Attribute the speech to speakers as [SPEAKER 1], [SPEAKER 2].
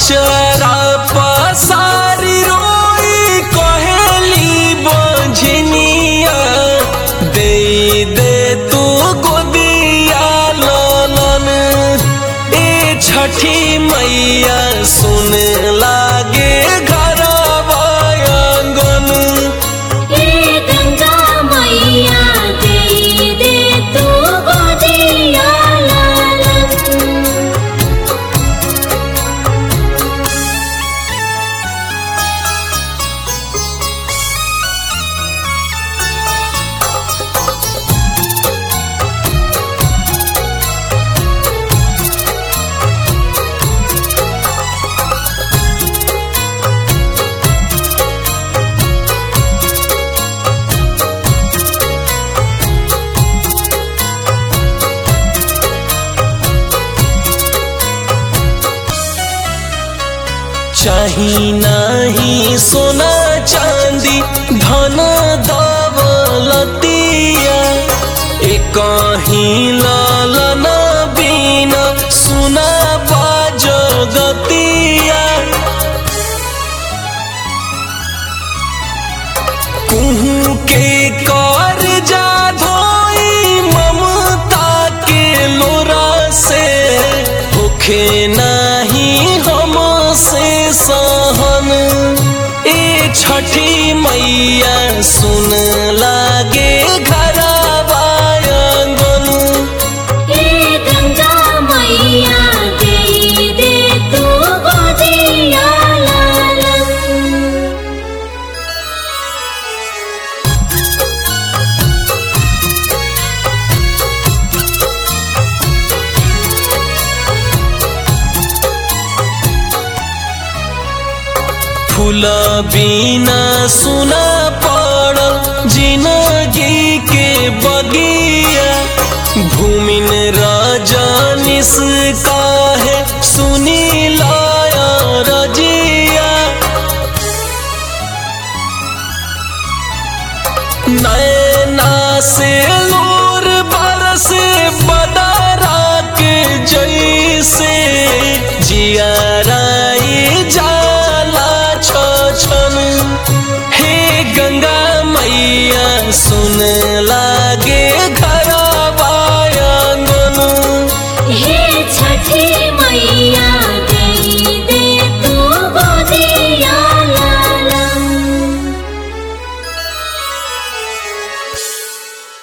[SPEAKER 1] अचरा पसारी रोई कहेली बंझनिया दे दे तू गोदिया ललन ए छठी मैया सुन लागे घर आंगन
[SPEAKER 2] हे गंगा मैया दे दे तू गोदिया लालन
[SPEAKER 1] चाही नाही सोना चांदी धन दौलतिया एक ही लालन बिना सुना बाजगतिया कुहू के कर जा धोई ममता के लोरा से होखे नाही हम से सहन ए छठी मैया सुन लागे घर आंगन
[SPEAKER 2] हे गंगा मैया दे दे तू गोदिया लालन
[SPEAKER 1] फूल बिना सुना पड़ जिंदगी के बगिया भूमिन रजनिस काहे सुनी लाया रजिया नैना से लोर बरस बदरा के जैसे जियाराई जाला छन हे गंगा मैया सुन लागे घर आंगन
[SPEAKER 2] हे छठी